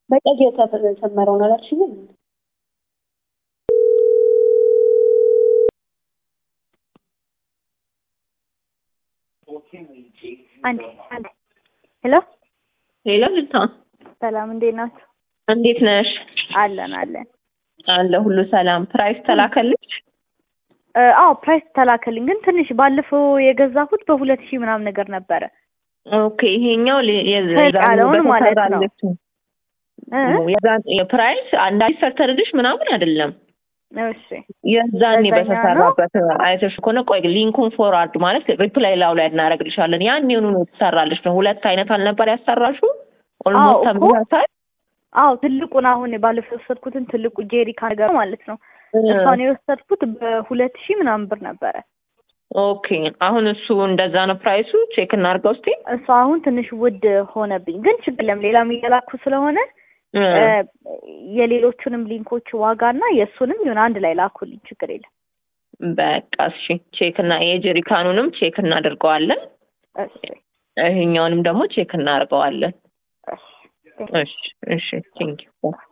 በቀይ የተሰመረውን አላልሽኝም? አንዴ አንዴ ሄሎ ሄሎ ልታ ሰላም እንዴት ናችሁ? እንዴት ነሽ? አለን አለን። አለ ሁሉ ሰላም። ፕራይስ ተላከልሽ? እ፣ አዎ ፕራይስ ተላከልኝ፣ ግን ትንሽ ባለፈው የገዛሁት በሁለት ሺህ ምናምን ነገር ነበረ። ኦኬ ይሄኛው ለ- የዛ- ከፍ የዛኔ ያለውን ማለት ነው። በተሰራለችው እ? የዛን የፕራይስ አንድ ሰርተልሽ ምናምን አይደለም። እሺ የዛኔ በዛኛው በተሰራበት አይተሽ ከሆነ ቆይ ሊንኩን ፎርዋርድ ማለት ሪፕላይ ላው ላይ እናደርግልሻለን። ያኔውኑ ነው የተሰራልሽ ነው። ሁለት አይነት አልነበር ያሰራሹ ኦልሞስት እኮ። ተመሳሳይ አዎ ትልቁን አሁን ባለፈው የወሰድኩትን ትልቁ ጄሪካ ነገር ማለት ነው። እሷን የወሰድኩት በሁለት ሺህ ምናምን ብር ነበረ። ኦኬ አሁን እሱ እንደዛ ነው ፕራይሱ። ቼክ እናድርገው እስቲ። እሷ አሁን ትንሽ ውድ ሆነብኝ፣ ግን ችግር የለም ሌላም እየላኩ ስለሆነ እ፣ እ፣ የሌሎቹንም ሊንኮች ዋጋና የእሱንም ይሁን አንድ ላይ ላኩልኝ፣ ችግር የለም። በቃ እሺ ቼክ እና የጀሪካኑንም ቼክ እናደርገዋለን። እሺ ይሄኛውንም ደግሞ ቼክ እናደርገዋለን። እሺ እሺ እሺ ቴንኪው